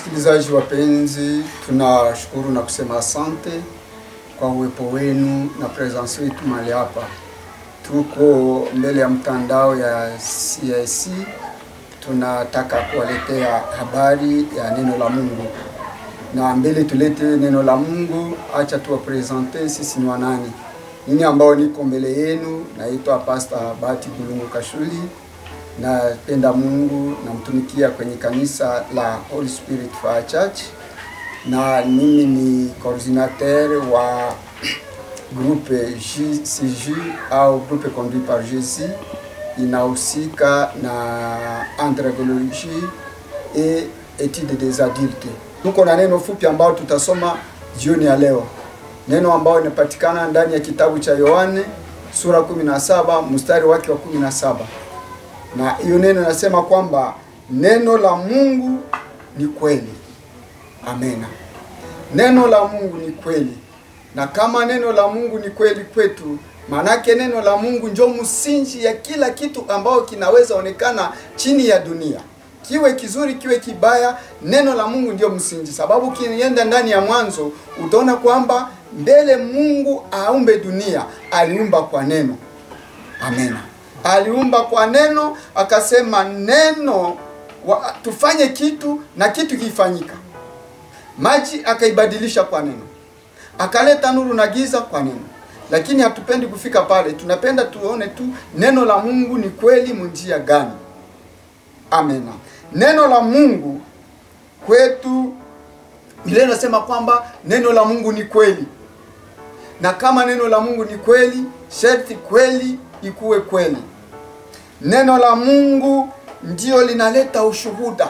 Wasikilizaji wapenzi, tunashukuru na kusema asante kwa uwepo wenu na presence yetu mahali hapa. Tuko mbele ya mtandao ya CIC, tunataka kuwaletea habari ya neno la Mungu, na mbele tulete neno la Mungu, acha tuwapresente sisi ni wanani. Nini ambao niko mbele yenu, naitwa Pastor Bahati Bulungu Kashuli napenda Mungu, namtumikia kwenye kanisa la Holy Spirit Fire Church, na mimi ni coordinateur wa groupe JCJ au groupe conduit par Jésus, inahusika na andragologie et étude des adultes. Tuko na neno fupi ambao tutasoma jioni ya leo, neno ambao inapatikana ndani ya kitabu cha Yohane sura 17 mstari wake wa 17 na hiyo neno nasema kwamba neno la Mungu ni kweli. Amena. Neno la Mungu ni kweli, na kama neno la Mungu ni kweli kwetu, maanake neno la Mungu ndio msingi ya kila kitu ambao kinaweza onekana chini ya dunia, kiwe kizuri kiwe kibaya, neno la Mungu ndio msingi. Sababu kienda ndani ya Mwanzo utaona kwamba mbele Mungu aumbe dunia aliumba kwa neno. Amena aliumba kwa neno, akasema neno wa, tufanye kitu na kitu kifanyika. Maji akaibadilisha kwa neno, akaleta nuru na giza kwa neno. Lakini hatupendi kufika pale, tunapenda tuone tu neno la Mungu ni kweli munjia gani. Amena. Neno la Mungu kwetu ile nasema kwamba neno la Mungu ni kweli, na kama neno la Mungu ni kweli, sharti kweli ikuwe kweli. Neno la Mungu ndio linaleta ushuhuda.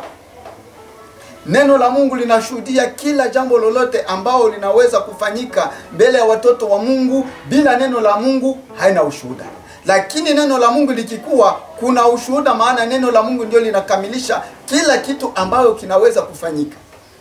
Neno la Mungu linashuhudia kila jambo lolote ambao linaweza kufanyika mbele ya watoto wa Mungu. Bila neno la Mungu haina ushuhuda, lakini neno la Mungu likikuwa, kuna ushuhuda, maana neno la Mungu ndio linakamilisha kila kitu ambayo kinaweza kufanyika.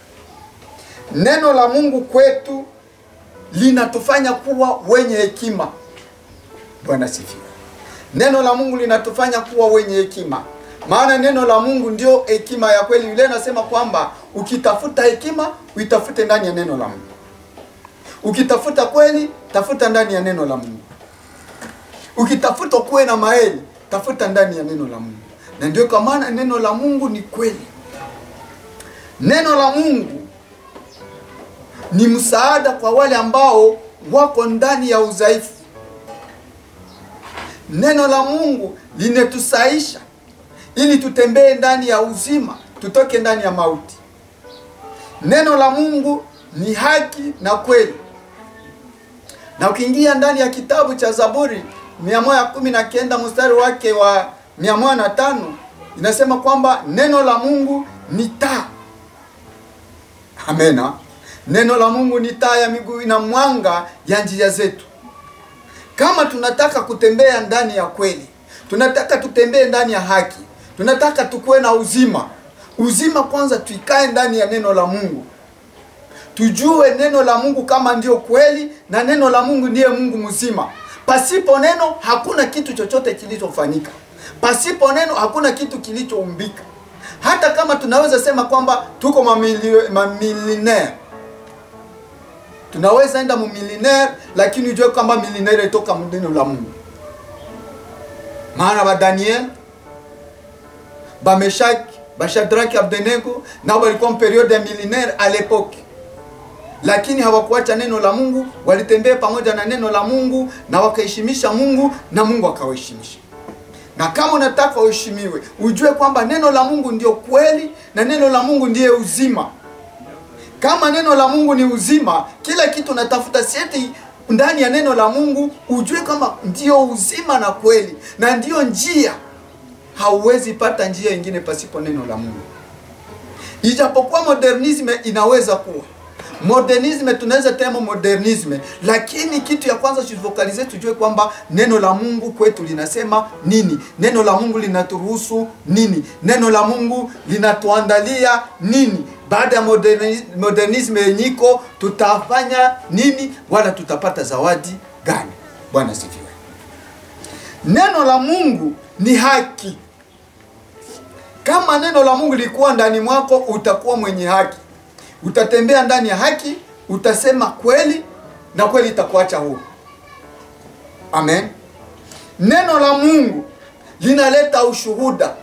Neno la Mungu kwetu linatufanya kuwa wenye hekima. Bwana sifiwe. Neno la Mungu linatufanya kuwa wenye hekima, maana neno la Mungu ndio hekima ya kweli. Yule anasema kwamba ukitafuta hekima uitafute ndani ya neno la Mungu, ukitafuta kweli tafuta ndani ya neno la Mungu, ukitafuta kuwe na maeli tafuta ndani ya neno la Mungu. Na ndio kwa maana neno la Mungu ni kweli. Neno la Mungu ni msaada kwa wale ambao wako ndani ya udhaifu. Neno la Mungu linetusaisha ili tutembee ndani ya uzima, tutoke ndani ya mauti. Neno la Mungu ni haki na kweli, na ukiingia ndani ya kitabu cha Zaburi mia moja kumi na kenda mstari wake wa mia moja na tano inasema kwamba neno la Mungu ni taa. Amena. Neno la Mungu ni taa ya miguu na mwanga ya njia zetu. Kama tunataka kutembea ndani ya kweli, tunataka tutembee ndani ya haki, tunataka tukuwe na uzima. Uzima kwanza, tuikae ndani ya neno la Mungu, tujue neno la Mungu kama ndio kweli, na neno la Mungu ndiye Mungu mzima. Pasipo neno hakuna kitu chochote kilichofanyika, pasipo neno hakuna kitu kilichoumbika. Hata kama tunaweza sema kwamba tuko mamilionaire tunaweza enda mumilionaire lakini ujue kwamba milionaire itoka neno la Mungu. Maana ba Daniel ba Meshak ba Shadrach Abednego nao walikuwa periode ya milionaire a l'époque, lakini hawakuacha neno la Mungu, walitembea pamoja na neno la Mungu na wakaheshimisha Mungu na Mungu akawaheshimisha. Na kama unataka uheshimiwe, ujue kwamba neno la Mungu ndio kweli na neno la Mungu ndiye uzima. Kama neno la Mungu ni uzima, kila kitu unatafuta sieti ndani ya neno la Mungu, ujue kama ndio uzima na kweli na ndiyo njia. Hauwezi pata njia ingine pasipo neno la Mungu. Ijapokuwa modernisme inaweza kuwa modernisme, tunaweza tema modernisme, lakini kitu ya kwanza tujifokalize, tujue kwamba neno la Mungu kwetu linasema nini, neno la Mungu linaturuhusu nini, neno la Mungu linatuandalia nini baada ya modernisme yenyiko tutafanya nini, wala tutapata zawadi gani? Bwana sifiwe. Neno la Mungu ni haki. Kama neno la Mungu likuwa ndani mwako, utakuwa mwenye haki. utatembea ndani ya haki, utasema kweli na kweli itakuacha huru. Amen. Neno la Mungu linaleta ushuhuda.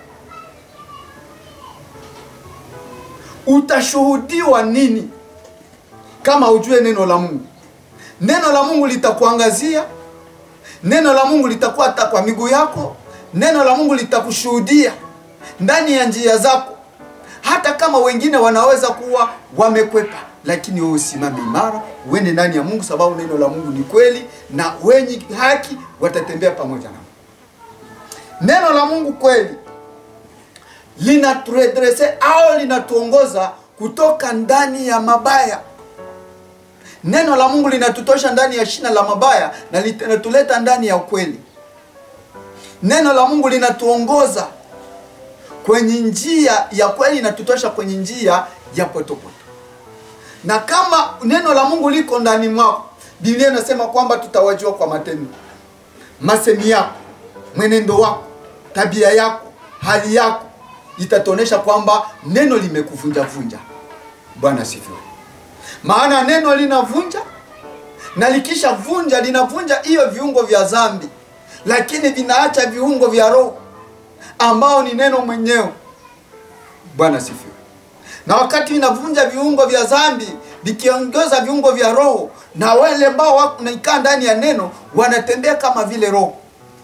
Utashuhudiwa nini kama ujue neno la Mungu? Neno la Mungu litakuangazia, neno la Mungu litakuwa hata kwa miguu yako, neno la Mungu litakushuhudia ndani ya njia zako, hata kama wengine wanaweza kuwa wamekwepa, lakini wewe usimame imara, uende ndani ya Mungu, sababu neno la Mungu ni kweli, na wenye haki watatembea pamoja na neno la Mungu kweli linaturedrese au linatuongoza kutoka ndani ya mabaya. Neno la Mungu linatutosha ndani ya shina la mabaya na linatuleta ndani ya ukweli. Neno la Mungu linatuongoza kwenye njia ya kweli, inatutosha kwenye njia ya potopoto. Na kama neno la Mungu liko ndani mwako, Biblia inasema kwamba tutawajua kwa matendo, masemi yako, mwenendo wako, tabia yako, hali yako itatuonesha kwamba neno limekuvunja vunja. Bwana sifiwe. Maana neno linavunja na likisha vunja, linavunja hiyo viungo vya dhambi, lakini vinaacha viungo vya roho ambao ni neno mwenyewe. Bwana sifiwe. Na wakati inavunja viungo vya dhambi vikiongeza viungo vya roho, na wale ambao wanaikaa ndani ya neno wanatembea kama vile roho.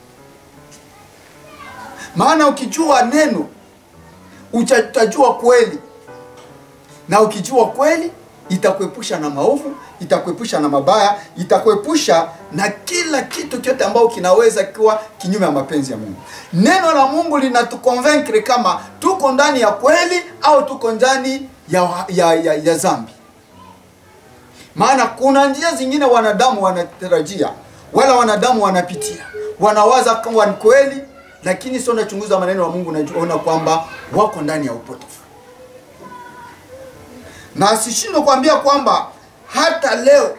Maana ukijua neno utajua kweli, na ukijua kweli itakuepusha na maovu, itakuepusha na mabaya, itakuepusha na kila kitu chote ambao kinaweza kuwa kinyume ya mapenzi ya Mungu. Neno la Mungu linatukonvenkre kama tuko ndani ya kweli au tuko ndani ya, ya, ya, ya dhambi. Maana kuna njia zingine wanadamu wanatarajia wala wanadamu wanapitia, wanawaza kama ni kweli lakini sio nachunguza maneno ya Mungu, naona kwamba wako ndani ya upotofu. Na sishindwe kuambia kwamba hata leo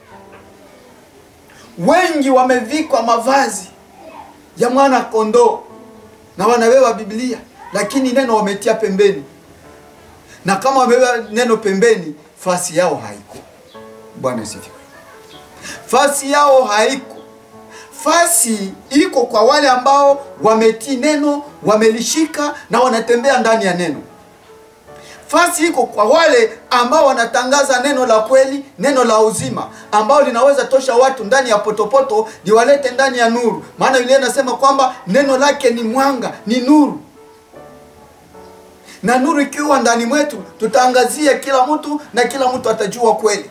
wengi wamevikwa mavazi ya mwana kondoo na wanabeba Biblia, lakini neno wametia pembeni, na kama wamebeba neno pembeni, fasi yao haiko. Bwana sifiwe. Fasi yao haiko fasi iko kwa wale ambao wametii neno, wamelishika na wanatembea ndani ya neno. Fasi iko kwa wale ambao wanatangaza neno la kweli, neno la uzima, ambao linaweza tosha watu ndani ya potopoto liwalete ndani ya nuru. Maana Biblia inasema kwamba neno lake ni mwanga, ni nuru, na nuru ikiwa ndani mwetu, tutaangazia kila mtu na kila mtu atajua kweli.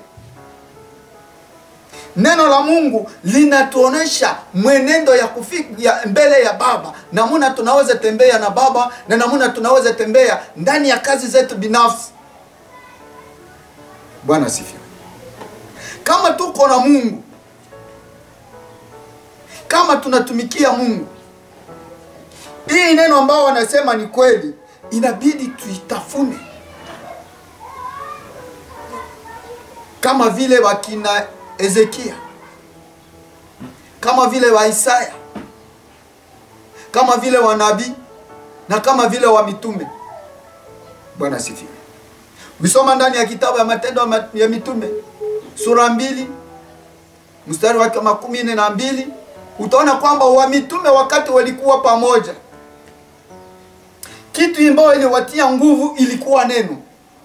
Neno la Mungu linatuonesha mwenendo ya kufika ya mbele ya Baba, namuna tunaweza tembea na Baba na namuna tunaweza tembea ndani ya kazi zetu binafsi. Bwana sifiwe. Kama tuko na Mungu, kama tunatumikia Mungu, hii neno ambao wanasema ni kweli, inabidi tuitafune kama vile wakina Ezekia, kama vile wa Isaya, kama vile wanabii na kama vile wa mitume. Bwana sifiwe. Ukisoma ndani ya kitabu ya Matendo ya Mitume sura mbili mstari wake makumi nne na mbili utaona kwamba wa mitume wakati walikuwa pamoja, kitu ambayo iliwatia nguvu ilikuwa neno,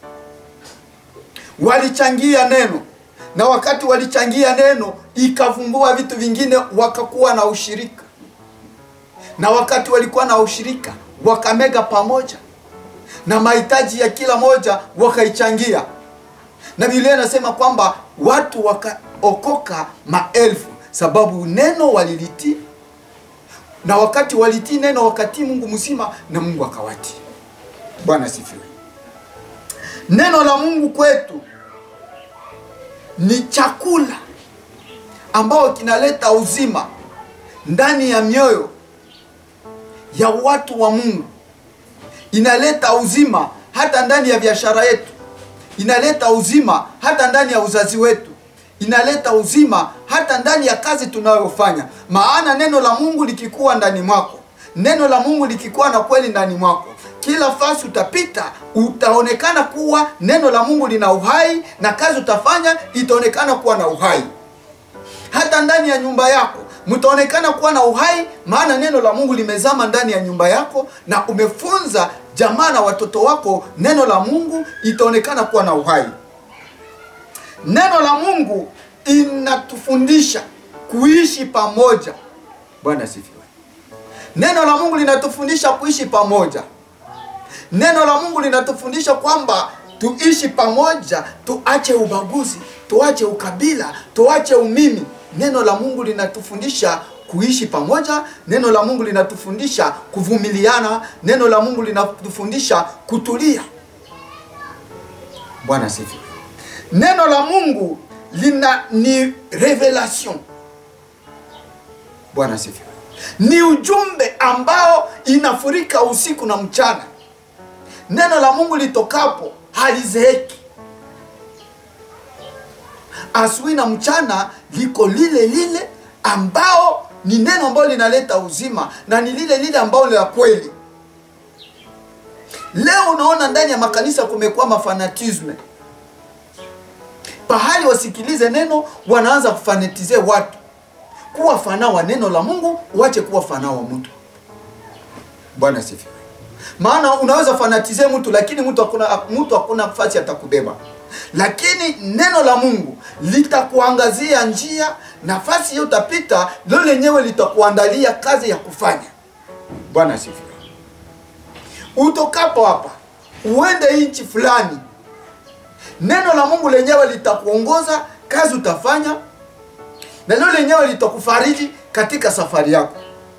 walichangia neno na wakati walichangia neno ikavumbua vitu vingine, wakakuwa na ushirika, na wakati walikuwa na ushirika wakamega pamoja, na mahitaji ya kila moja wakaichangia, na Biblia inasema kwamba watu wakaokoka maelfu, sababu neno walilitii, na wakati walitii neno wakatii Mungu mzima, na Mungu akawatii. Bwana sifiwe. Neno la Mungu kwetu ni chakula ambao kinaleta uzima ndani ya mioyo ya watu wa Mungu, inaleta uzima hata ndani ya biashara yetu, inaleta uzima hata ndani ya uzazi wetu, inaleta uzima hata ndani ya kazi tunayofanya. Maana neno la Mungu likikuwa ndani mwako, neno la Mungu likikuwa na kweli ndani mwako, kila fasi utapita utaonekana kuwa neno la Mungu lina uhai na kazi utafanya itaonekana kuwa na uhai. Hata ndani ya nyumba yako mtaonekana kuwa na uhai, maana neno la Mungu limezama ndani ya nyumba yako na umefunza jamaa na watoto wako neno la Mungu, itaonekana kuwa na uhai. Neno la Mungu inatufundisha kuishi pamoja. Bwana sifiwe. Neno la Mungu linatufundisha kuishi pamoja. Neno la Mungu linatufundisha kwamba tuishi pamoja, tuache ubaguzi, tuache ukabila, tuache umimi. Neno la Mungu linatufundisha kuishi pamoja. Neno la Mungu linatufundisha kuvumiliana. Neno la Mungu linatufundisha kutulia. Bwana sifiwe. Neno la Mungu lina ni revelation. Bwana sifiwe. Ni ujumbe ambao inafurika usiku na mchana. Neno la Mungu litokapo halizeeki. Asubuhi na mchana liko lile lile ambao ni neno ambalo linaleta uzima na ni lile lile ambalo la kweli. Leo unaona ndani ya makanisa kumekuwa mafanatisme. Pahali wasikilize neno, wanaanza kufanatize watu kuwa fana wa neno la Mungu, uache kuwa fana wa mtu. Bwana sifiwe. Maana unaweza fanatize mtu lakini mtu hakuna mtu hakuna nafasi atakubeba. Lakini neno la Mungu litakuangazia njia, nafasi hiyo utapita, lilo lenyewe litakuandalia kazi ya kufanya. Bwana sifiwe. Utokapo hapa uende nchi fulani, neno la Mungu lenyewe litakuongoza kazi utafanya, na lilo lenyewe litakufariji katika safari yako.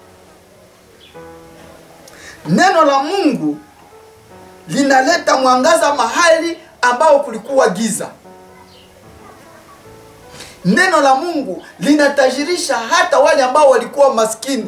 Neno la Mungu linaleta mwangaza mahali ambao kulikuwa giza. Neno la Mungu linatajirisha hata wale ambao walikuwa maskini.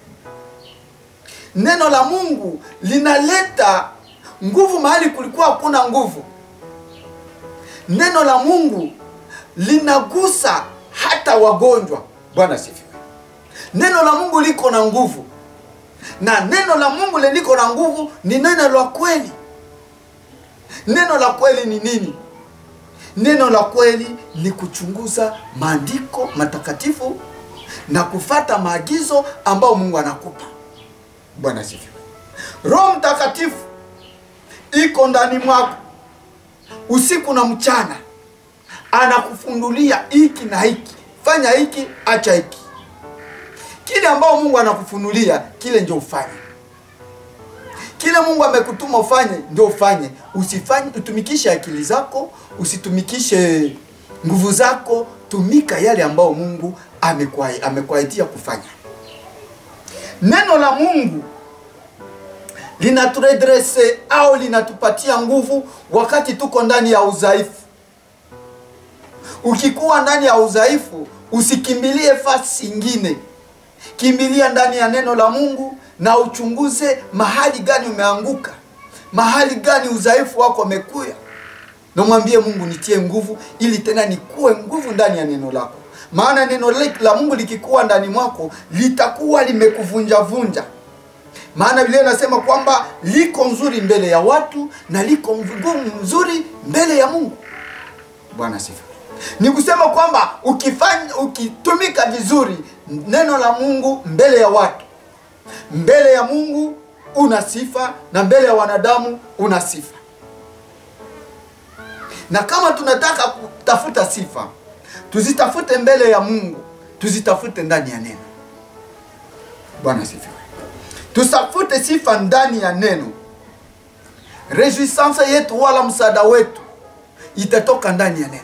Neno la Mungu linaleta nguvu mahali kulikuwa hakuna nguvu. Neno la Mungu linagusa hata wagonjwa. Bwana sifiwe. Neno la Mungu liko na nguvu, na neno la Mungu liko na nguvu ni neno la kweli. Neno la kweli ni nini? Neno la kweli ni kuchunguza maandiko matakatifu na kufata maagizo ambayo Mungu anakupa. Bwana sifiwe. Roho Mtakatifu iko ndani mwako usiku na mchana, anakufunulia hiki na hiki, fanya hiki, acha hiki. Kile ambao Mungu anakufunulia kile ndio ufanye. Kile Mungu amekutuma ufanye ndio ufanye. Usifanye utumikishe akili zako, usitumikishe nguvu zako, tumika yale ambao Mungu amekuai- amekuahidia kufanya. Neno la Mungu linaturedrese au linatupatia nguvu wakati tuko ndani ya udhaifu. Ukikuwa ndani ya udhaifu, usikimbilie fasi ingine, kimbilia ndani ya neno la Mungu na uchunguze mahali gani umeanguka, mahali gani udhaifu wako umekuya, na mwambie Mungu, nitie nguvu ili tena nikuwe nguvu ndani ya neno lako, maana neno la Mungu likikuwa ndani mwako litakuwa limekuvunjavunja maana Biblia inasema kwamba liko nzuri mbele ya watu na liko ngumu nzuri mbele ya Mungu. Bwana sifa. Ni kusema kwamba ukifanya ukitumika vizuri neno la Mungu mbele ya watu, mbele ya Mungu una sifa na mbele ya wanadamu una sifa. Na kama tunataka kutafuta sifa, tuzitafute mbele ya Mungu, tuzitafute ndani ya neno. Bwana sifiwe. Tusafute sifa ndani ya neno. Rejuissance yetu wala msaada wetu itatoka ndani ya neno.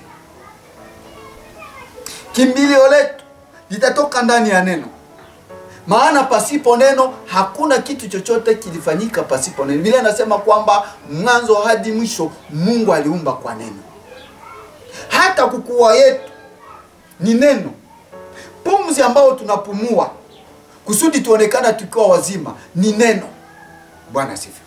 Kimbilio letu litatoka ndani ya neno, maana pasipo neno hakuna kitu chochote kilifanyika pasipo neno. Biblia inasema kwamba mwanzo hadi mwisho Mungu aliumba kwa neno. Hata kukua yetu ni neno, pumzi ambayo tunapumua kusudi tuonekana tukiwa wazima ni neno. Bwana asifiwe.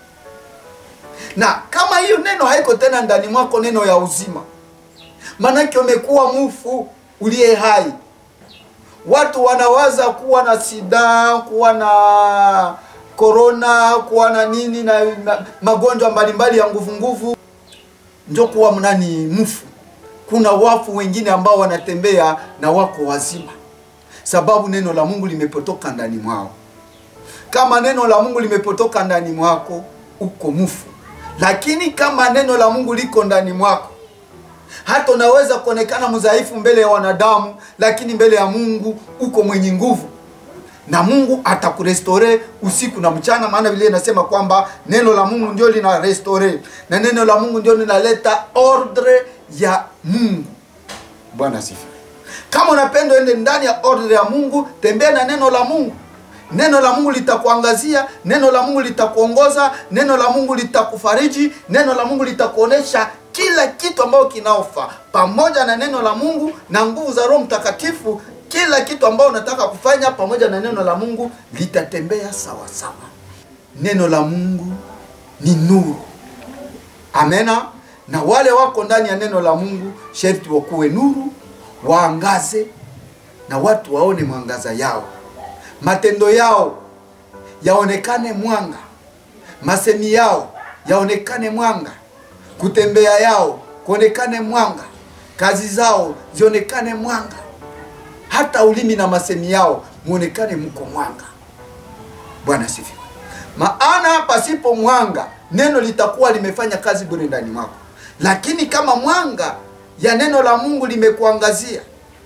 Na kama hiyo neno haiko tena ndani mwako, neno ya uzima, maanake umekuwa mufu uliye hai. Watu wanawaza kuwa na sida, kuwa na korona, kuwa na nini na, na magonjwa mbalimbali ya nguvu nguvu, njo kuwa mnani mfu. Kuna wafu wengine ambao wanatembea na wako wazima, sababu neno la Mungu limepotoka ndani mwao. Kama neno la Mungu limepotoka ndani mwako, uko mfu. Lakini kama neno la Mungu liko ndani mwako, hata unaweza kuonekana mdhaifu mbele ya wanadamu, lakini mbele ya Mungu uko mwenye nguvu, na Mungu atakurestore usiku na mchana, maana vile inasema kwamba neno la Mungu ndio lina restore na neno la Mungu ndio linaleta ordre ya Mungu. Bwana sifiwe. Kama unapenda ende ndani ya ordre ya Mungu, tembea na neno la Mungu. Neno la Mungu litakuangazia, neno la Mungu litakuongoza, neno la Mungu litakufariji, neno la Mungu litakuonesha kila kitu ambacho kinaofaa. Pamoja na neno la Mungu na nguvu za Roho Mtakatifu, kila kitu ambacho unataka kufanya pamoja na neno la Mungu litatembea sawa sawa. Neno la Mungu ni nuru. Amena. Na wale wako ndani ya neno la Mungu sharti wakuwe nuru, waangaze na watu waone mwangaza yao matendo yao yaonekane mwanga, masemi yao yaonekane mwanga, kutembea yao kuonekane mwanga, kazi zao zionekane mwanga, hata ulimi na masemi yao muonekane mko mwanga. Bwana sifiwe. Maana pasipo mwanga neno litakuwa limefanya kazi bure ndani mwako, lakini kama mwanga ya neno la Mungu limekuangazia,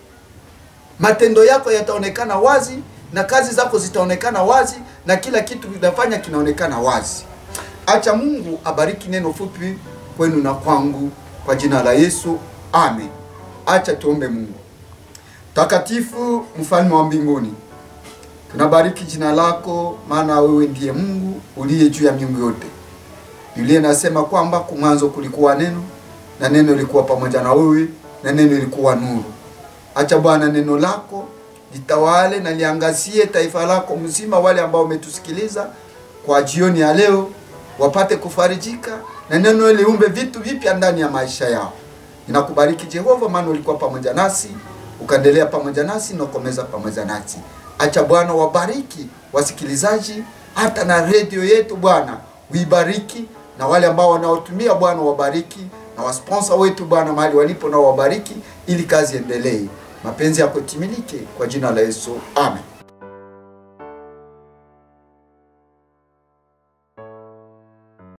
matendo yako yataonekana wazi na kazi zako zitaonekana wazi na kila kitu kinafanya kinaonekana wazi. Acha Mungu abariki neno fupi kwenu na kwangu kwa jina la Yesu, amen. Acha tuombe Mungu. Takatifu, mfalme wa mbinguni, tunabariki jina lako, maana wewe ndiye Mungu uliye juu ya miungu yote. Biblia inasema kwamba kumwanzo kulikuwa neno na neno lilikuwa pamoja na wewe na neno lilikuwa nuru. Acha Bwana neno lako litawale na liangazie taifa lako mzima, wale ambao wametusikiliza kwa jioni ya leo wapate kufarijika na neno liumbe vitu vipya ndani ya maisha yao. Ninakubariki Jehova, maana ulikuwa pamoja nasi, ukaendelea pamoja nasi na ukomeza pamoja nasi. Acha Bwana wabariki wasikilizaji, hata na redio yetu Bwana uibariki, na wale ambao wanaotumia Bwana wabariki, na wasponsa wetu Bwana mahali walipo nao wabariki, ili kazi endelee mapenzi yako timilike kwa jina la Yesu, amen.